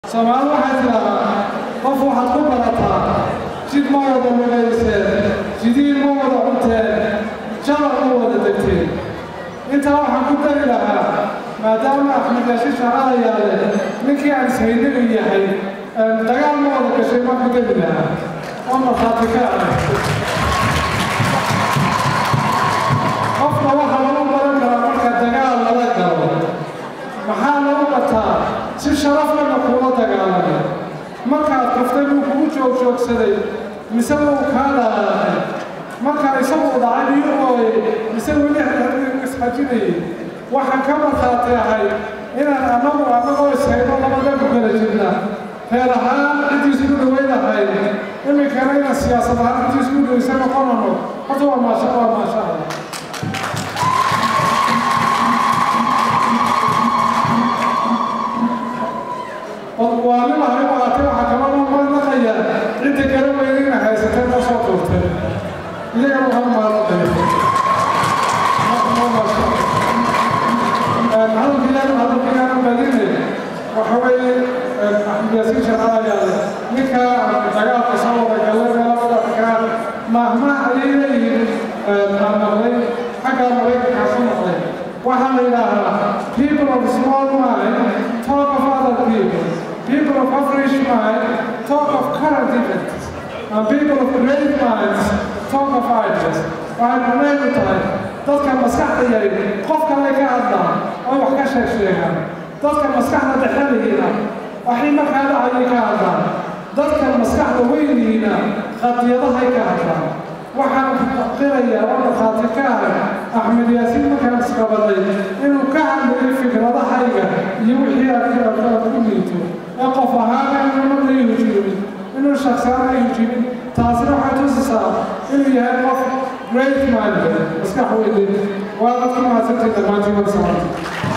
soomaali waxay tidhaahdaa qof waxaad ku barataa jid ma wada lugayseen jidiin ma wada cunteen jabal ma wada degteen intaa waxaan ku dari lahaa maadaama axmed yaashin shacala yaale ninkii aan ishaynagu yahay dagaal ma wada gashay ma ku dari lahaa oo markhaati ka ah qofka waxaa lagu baran karaa marka dagaal lala galo maxaa lagu bataa si sharaflana kuula dagaalamay markaad kuftay buu kugu joogjoogsaday mise wuu kaa dhaqaaqay markaa isaguu dhacay iyo ooyay mise weli isxajinayay waxaan ka markhaati ahay inaan annagu annagoo ishayno labada ku kala jirna reer ahaan ciddiis ku dhawaynahay iminkana inaan siyaasad ahaan ciddiis ku dhawaysa noqonano horta waa maasha waa maasha allah waalimahay maatay waxaa kala mahadnaqaya cidda garan weyna ina haysatay noo soo tuurtay iyagana waxaa mahadnaqaya hadalkiyaan hadalkiyaan badine waxa weeye axmed yaasiin shaqaalayaale ninka dagaalka soo wada galay meelada kaa mahmah ayay leeyihiin mahmaqday xagga maraykankaa ku noqday waxaa la yidhaahaa people of small mind talk of other people people of average mind talk of current events and people of great minds talk of ideas waxay macnaheedu tahay dadka maskaxda yari qof kale ka hadlaan oo wax ka sheeg sheegaan dadka maskaxda dhexelihiina waxay markaa dhacayay ka hadlaan dadka maskaxda weynihiina qadiyadahay ka hadlaan waxaan qirayaa oo markhaati ka ahay axmed yaasiin markaan isqabaday inuu ka hadlayo fikradahayga iyo wixii aad ku liito ee qof ahaana inuu marna i hujiimin inuu shaqsaana i hujiimin taasina waxay tusisaa inuu yahay qof great mind maskax weynin waa dadku mahadsantii dhammaantiin wada salaamta